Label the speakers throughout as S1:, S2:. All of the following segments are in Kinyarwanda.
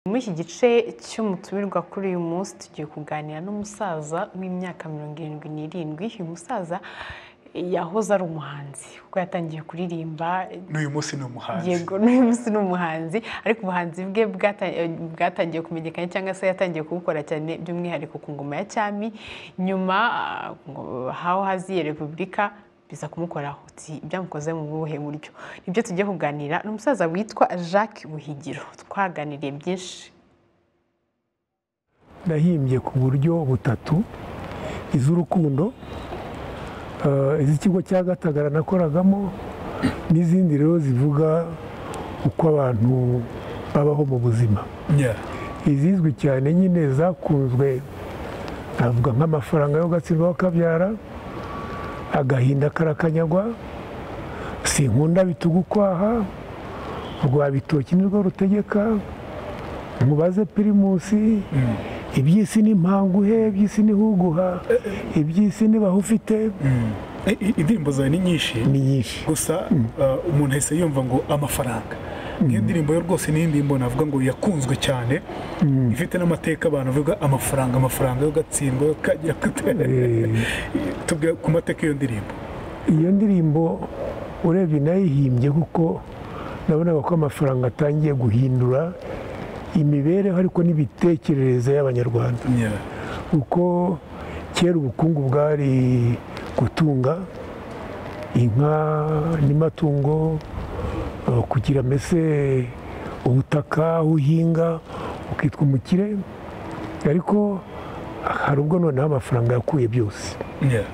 S1: Muri iki gice cy'umutumirwa kuri uyu munsi tugiye kuganira n'umusaza w'imyaka mirongo irindwi n'irindwi uyu musaza yahoze ari umuhanzi kuko yatangiye kuririmba
S2: n'uyu munsi ni umuhanzi
S1: yego n'uyu munsi ni umuhanzi ariko ubuhanzi bwe bwata- bwatangiye kumenyekana cyangwa se yatangiye kubukora cyane by'umwihariko ku ngoma ya cyami nyuma ah, ngo haho haziye repubulika biza kumukoraho byamukoze mu buhe buryo nibyo tugiye kuganira ni umusaza witwa jacques buhigiro twaganiriye byinshi
S3: nahimbye ku buryo butatu iz'urukundo eh, iz'ikigo cya gatagara nakoragamo n'izindi rero zivuga uko abantu babaho mu buzima
S2: Yeah.
S3: izizwi cyane nyine zakunzwe navuga nk'amafaranga yo gatsindwa kabyara agahinda karakanyagwa sinkunda bitugu kwaha rwa bitoki nirwo rutegeka mubaze pirimusi iby'isi n'impanguhe iby'isi n'ihuguha iby'isi nibaho ufite
S2: I- i- indirimbo zawe ni nyinshi
S3: ni nyinshi
S2: gusa uh, umuntu ahise yumva ngo amafaranga nk'iyo ndirimbo yo rwose ni indirimbo navuga ngo yakunzwe cyane ifite n'amateka abantu bavuga amafaranga amafaranga yo gatsindwa yo kajya tubwira ku mateka y'iyo ndirimbo
S3: iyo ndirimbo urebye nayihimbye kuko nabonaga ko amafaranga atangiye guhindura imibereho ariko n'imitekerereze y'abanyarwanda
S2: Yeah.
S3: kuko kera ubukungu bwari gutunga inka n'amatungo eh, kugira mbese ubutaka aho uhinga ukitwa umukire ariko hari ubwo noneho amafaranga yakuye byose
S2: Yeah.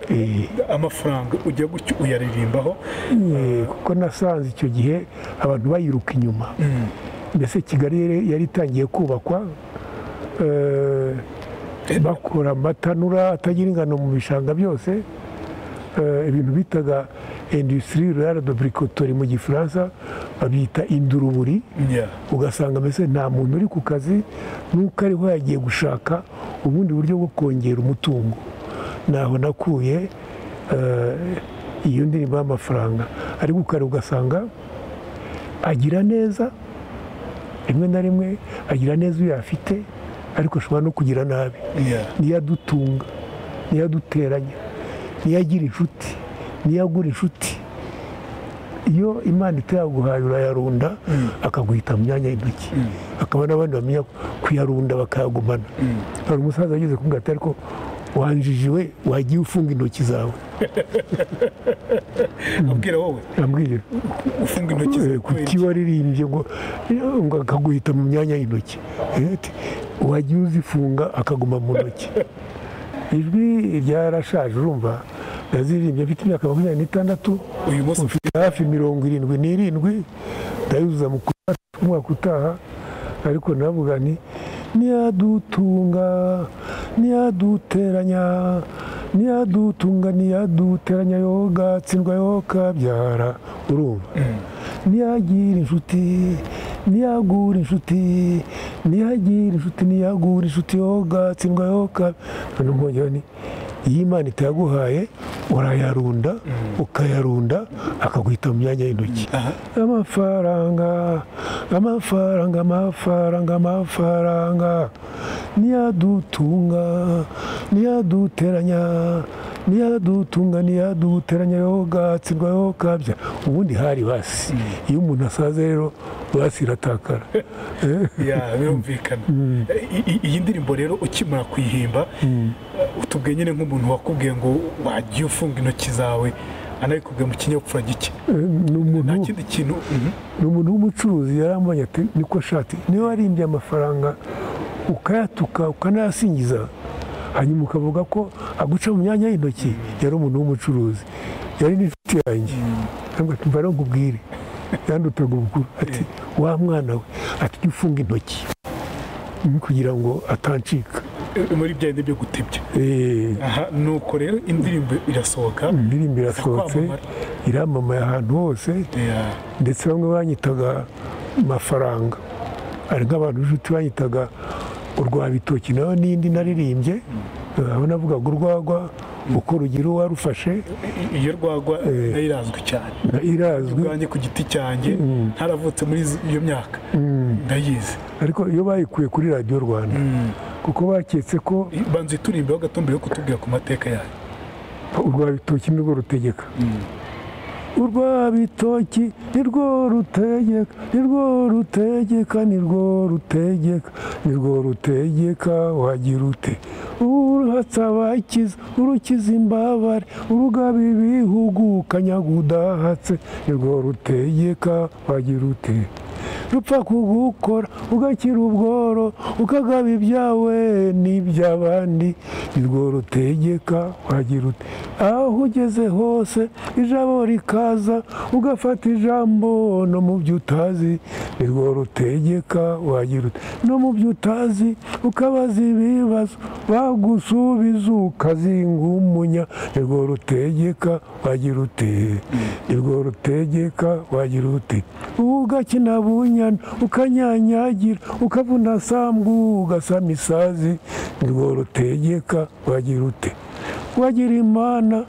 S3: Eh,
S2: amafaranga ujya gutyo uyaririmbaho
S3: Eh, kuko nasanze icyo gihe abantu bayiruka inyuma mbese kigali yari- yari itangiye kubakwa eh, bakora amatanura atagira ingano mu bishanga byose eh, ibintu bitaga industrie rurale de bricotori mu gifaransa babyita induruburi
S2: Yeah.
S3: ugasanga mbese nta muntu uri ku kazi n'uko ariho yagiye gushaka ubundi buryo bwo kongera umutungo naho nakuye eh, iyo ndirimbo y'amafaranga ariko ukare ugasanga agira neza rimwe na rimwe agira neza uyo afite ariko ashobora no kugira nabi
S2: Yeah.
S3: niyo adutunga niyo aduteranya niyo agira inshuti niyo agura inshuti iyo imana itayaguhaye urayarunda akaguhita mu myanya y'intoki hakaba n'abandi bamenya kuyarunda bakayagumana hari umusaza ageze ku ati ariko wanjijiwe wagiye ufunga intoki zawe
S2: abwira wowe
S3: yambwiye
S2: ufunga intoki zawe kubera
S3: kuki waririmbye ngo ngo akaguhita mu myanya y'intoki Eh, ati, wagiye uzifunga akaguma mu ntoki ijwi ryarashaje urumva naziririmbye mfite imyaka makumyabiri n'itandatu
S2: iki? uyu munsi
S3: mfite hafi mirongo irindwi n'irindwi ndayuzuza mu kwa- umwaka utaha ariko navuga nti niyadutunga niyaduteranya niyadutunga niyaduteranya yogatsindwa yokabyara urumva niyagira inshuti niyagura inshuti niyagira inshuti niyagura inshuti yogatsindwa yoka noneho nkongera nti iyo imana itayaguhaye urayarunda ukayarunda akaguhita mu myanya y'intoki
S2: aha
S3: amafaranga amafaranga amafaranga amafaranga niyadutunga niyaduteranya niyadutunga niyaduteranya yogatsirwa yokabya ubundi hari basi iyo umuntu asaze rero basi iratakara
S2: ya birumvikana I- i- iyi ndirimbo rero ukimara kuyihimba utubwiye nyine nk'umuntu wakubwiye ngo wagiye ufunga intoki zawe anabikubwiye mu kinyabupfura gike
S3: Eh, ni
S2: nta
S3: umuntu
S2: kindi kintu Mhm.
S3: ni umuntu w'umucuruzi yarambonye ati niko ashati niba warimbye amafaranga ukayatuka ukanayasingiza hanyuma ukavuga ko aguca mu myanya y'intoki yari umuntu w'umucuruzi yari n'inshuti yanjye ntabwo ati mbara nkubwire yandutaga ubukuru ati wa mwana we ati jya ufunga intoki Mm, kugira ngo atancika
S2: Eh, muri bya bindi byo gutebya
S3: Eh,
S2: aha nuko rero indirimbo irasohoka
S3: indirimbo irasohotse
S2: Kwamamara.
S3: iramamaye ahantu hose
S2: Ya.
S3: ndetse bamwe banyitaga mafaranga hari nk'abantu b'inshuti banyitaga urwa bitoki nayo n'indi naririmbye aho navugaga urwagwa uko urugero warufashe
S2: iyo rwagwa nayo irazwi cyane
S3: irazwi
S2: ubwanjye ku giti cyanjye ntaravutse muri izi- iyo myaka ndayizi
S3: ariko iyo bayikuye kuri radiyo rwanda kuko baketse ko
S2: banza uyiturimbeho gato mbere yo kutubwira ku mateka yayo
S3: urwa bitoki nirwo rutegeka urwa bitoki nirwo rutegeka nirwo rutegeka nirwo rutegeka nirwo rutegeka wagira ute uruhatse abakiza urukiza imbabare urugaba ibihugu kanyaga udahatse nirwo rutegeka wagira ute rupfa kugukora ugakira ubworo ukagaba ibyawe n'iby'abandi nirwo rutegeka wagira ute aho ugeze hose ijabo rikaza ugafata ijambo no mu byo utazi nirwo rutegeka wagira ute no mu byo utazi ukabaza ibibazo bagusubiza ukazinga umunya nirwo rutegeka wagira ute nirwo rutegeka wagira ute ugakina bunyana ukanyanyagira ukavuna sambu ugasama isazi nirwo rutegeka wagira ute wagira imana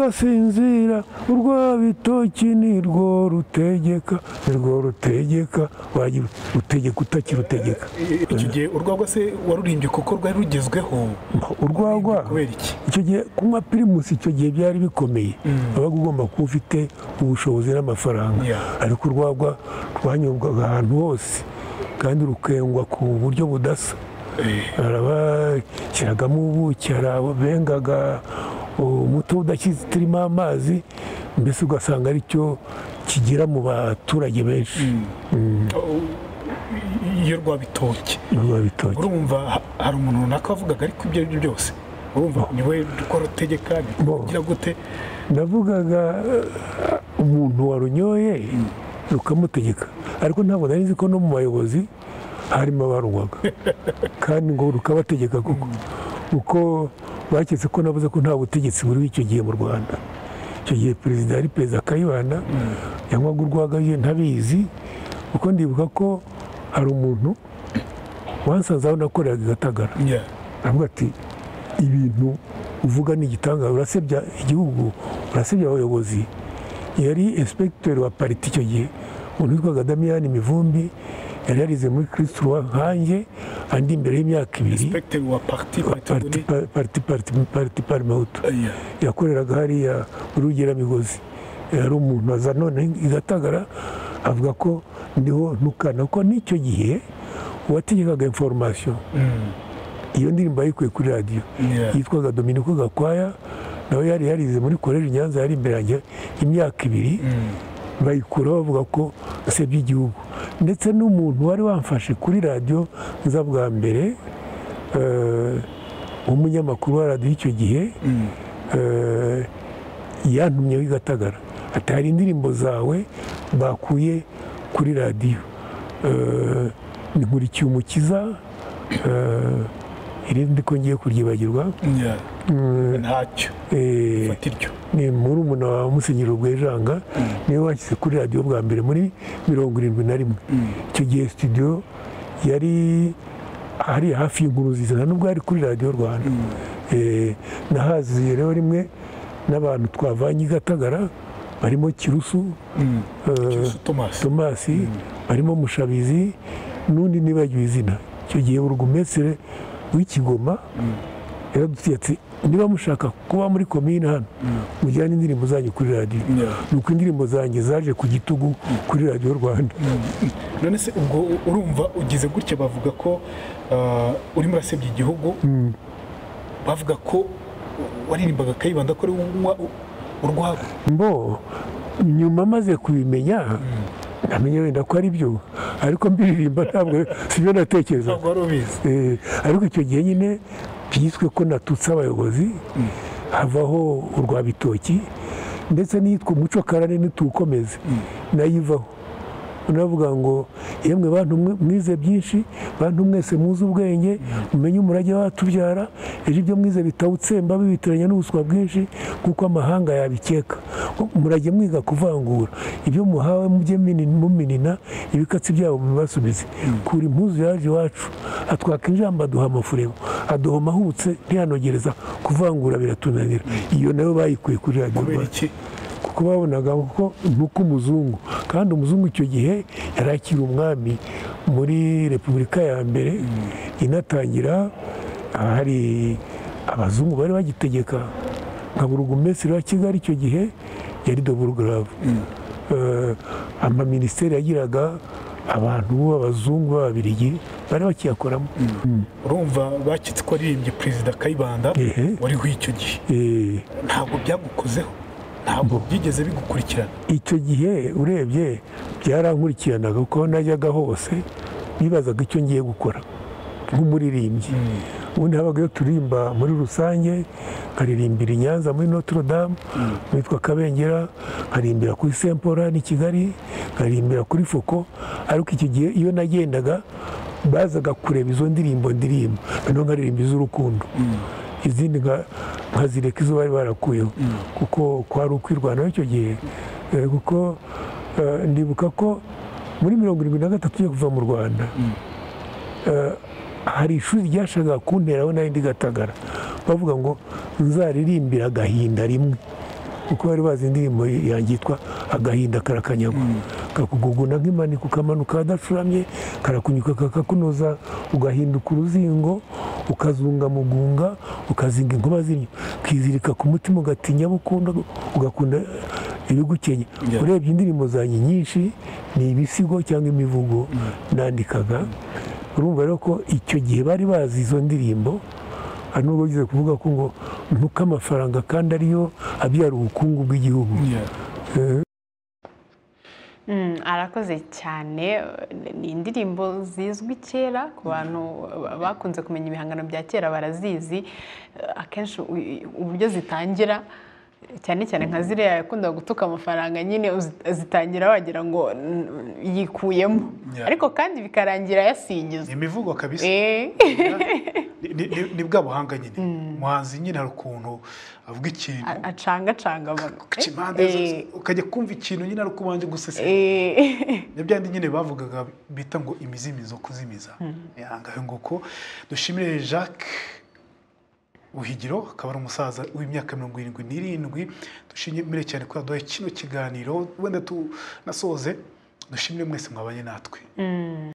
S3: ugasinzira urwa bitoki nirwo rutegeka nirwo rutegeka wagira ute utegeka utakirutegeka
S2: icyo gihe urwagwa se warurimbye kuko rwari rugezweho
S3: urwagwa
S2: kubera iki
S3: icyo gihe kunywa pirimusi icyo gihe byari bikomeye wabaga ugomba kuba ufite ubushobozi n'amafaranga
S2: Yeah.
S3: ariko urwagwa rwanyobwaga ahantu hose kandi rukengwa ku buryo budasa hari abashyiragamo ubuki hari ababengaga umutobe udakirimo amazi mbese ugasanga aricyo kigera mu baturage benshi
S2: iyo rwabitoki
S3: urwa bitoki
S2: urumva ha- hari umuntu runaka wavugaga ariko ibyo ari byo byose urumva ni we rwo rutegeka ugira gute
S3: navugaga eh, umuntu warunyoye rukamutegeka ariko ntabwo nari nzi ko no mu bayobozi harimo abarunywaga kandi ngo rukabategeka koko kuko baketse ko navuze ko nta butegetsi buriho icyo gihe mu rwanda icyo gihe perezida yari perezida kayibanda yanywaga urwaga ye ntabizi kuko ndibuka ko hari umuntu wansanze aho nakoreraga i gatagara
S2: Yeah.
S3: aravuga ati ibintu uvuga ni igitangaza urasebya igihugu urasebya abayobozi yari inspekiteri wa pariti icyo gihe umuntu witwaga damiyani mivumbi yari yarize muri kirisituwa nkanjye andi imbere y'imyaka ibiri
S2: Inspector wa parti
S3: pariti
S2: patagoni
S3: pa- pariti pariti pariti parimawutu
S2: Yeah.
S3: yakoreraga hariya muri rugeramigozi yari umuntu aza none igatagara avuga ko ndiho ntukana ko n'icyo gihe uwategekaga inforomasiyo
S2: Mm.
S3: iyo ndirimbo yayikuye kuri radiyo
S2: Yeah.
S3: yitwaga dominiko gakwaya nawe yari yarize muri koleji nyanza yari imbere yanjye imyaka ibiri bayikuraho bavuga ko asebye igihugu ndetse n'umuntu wari wamfashe kuri radiyo nza bwa mbere eh, umunyamakuru wa radiyo icyo gihe eh, yantumye w'igatagara ati hari indirimbo zawe bakuye kuri radiyo Eh, ni nkurikiye umukiza eh, irindi ko ngiye kuryibagirwa
S2: Yeah. ntacyo
S3: Eh,
S2: fata iryo
S3: ni murumuna wa musenyeri rwejanga niwe washyize kuri radiyo bwa mbere muri mirongo irindwi na rimwe icyo gihe studio yari ari hafi y'inkuru nziza nta nubwo yari kuri radiyo rwanda Eh, nahaziye rero rimwe n'abantu twavanye i gatagara barimo kirusu eh,
S2: Cyusa tomasi
S3: tomasi barimo mushabizi n'undi nibagiwe izina icyo gihe burugumesire w'ikigoma yaradutiye ati niba mushaka kuba muri komine hano mujyane indirimbo zanyu kuri radiyo
S2: Yeah.
S3: ni uko indirimbo zanjye zaje ku gitugu kuri radiyo rwanda
S2: none se ubwo urumva ugize gutya bavuga ko ah, urimo urasebya igihugu bavuga ko waririmbaga kayibanda ko ari wowe unywa u- urwagwa
S3: mbo nyuma maze kubimenya ntamenya wenda ko ari byo ariko mbiririmba ntabwo sibyo natekerezaga
S2: ntabwo wari ubizi
S3: Eh, ariko icyo gihe nyine byiswe ko natutse abayobozi havaho urwa bitoki ndetse n'iyitwa umuco karane ntituwukomeze nayivaho unavuga ngo yemwe bantu mwe- mwize byinshi bantu mwese muzi ubwenge mumenye umurage watubyara ejo ibyo mwize bitawutsemba bibitiranya n'ubuswa bwinshi kuko amahanga yabikeka murage mwiga kuvangura ibyo muhawe mujye mini- muminina ibikatsi byabo mubibasubize kura impuzu yaje iwacu atwaka injamba aduha amafurebo adohoma ahubutse ntiyanogereza kuvangura biratunanira iyo nayo bayikuye kuri radiyo
S2: kubera
S3: rwanda
S2: iki
S3: kuko babonaga ko nuko umuzungu kandi umuzungu icyo gihe yari akiri umwami muri repubulika ya mbere inatangira hari abazungu bari bagitegeka nka burugumesitiri wa kigali icyo gihe yari doburugaravu amaminisiteri yagiraga abantu b'abazungu b'ababirigi bari bakiyakoramo
S2: urumva bakitse ko aririmbye perezida kayibanda
S3: Ehe.
S2: wariho icyo gihe
S3: Eh,
S2: ntabwo byagukozeho ntabwo byigeze bigukurikirana
S3: icyo gihe urebye byarankurikiranaga kuko aho najyaga hose nibazaga icyo ngiye gukora nk'umuririmbyi ubundi habagayo turimba muri rusange nkaririmbira i nyanza muri notre dame witwa kabengera nkarimbira kuri saint paul hano i kigali nkarimbira kuri foko ariko icyo gihe iyo nagendaga bazaga kureba izo ndirimbo ndirimba noneho nkaririmba iz'urukundo izindi nka- nkazireka izo bari barakuyeho kuko kwari ukwirwanaho icyo gihe Eh, kuko eh, ndibuka ko muri mirongo irindwi na gatatu yo kuva mu rwanda eh, hari ishuri ryashakaga kunteraho nari ndi gatagara bavuga ngo nzaririmbira agahinda rimwe kuko bari bazi indirimbo yanjye yitwa agahinda karakanyagwa kakuguguna nk'impanuka ukamanuka ahadacuramye karakunyuka kakakunoza ugahinduka uruzingo ukazunga mugunga ukazinga inkuba zinyo ukizirika ku mutima ugatinya abo ukunda ugakunda ibigukenya
S2: Yeah.
S3: urebye indirimbo zanjye nyinshi ni ibisigo cyangwa imivugo nandikaga urumva rero ko icyo gihe bari bazi izo ndirimbo hari n'ubwo bigize kuvuga ko ngo nuko amafaranga kandi ariyo abyara ubukungu bw'igihugu
S1: Mm, arakoze cyane ni indirimbo zizwi kera ku bantu ba- bakunze kumenya ibihangano bya kera barazizi Eh, akenshi u- i- uburyo zitangira cyane cyane nka ziriya yakundaga gutuka amafaranga nyine uzi- zitangira wagira ngo mm, yikuyemo
S2: Yeah.
S1: ariko kandi bikarangira yasingiza
S2: ni imivugo kabisa
S1: Eh.
S2: Ni- ni- ni- ni bwa buhanga nyine umuhanzi nyine hari ukuntu avuga ikintu
S1: A- acangacanga amagambo.
S2: ugaca impande zose ukajya kumva ikintu nyine ari ukubanza gusesera
S1: Eh.
S2: ni byandi nyine bavugaga bita ngo imizimizo kuzimiza yangahe ngo ko dushimire jacques buhigiro akaba ari umusaza w'imyaka mirongo irindwi n'irindwi dushimire cyane ko yaduhaye kino kiganiro wenda tunasoze dushimire mwese mwabanye natwe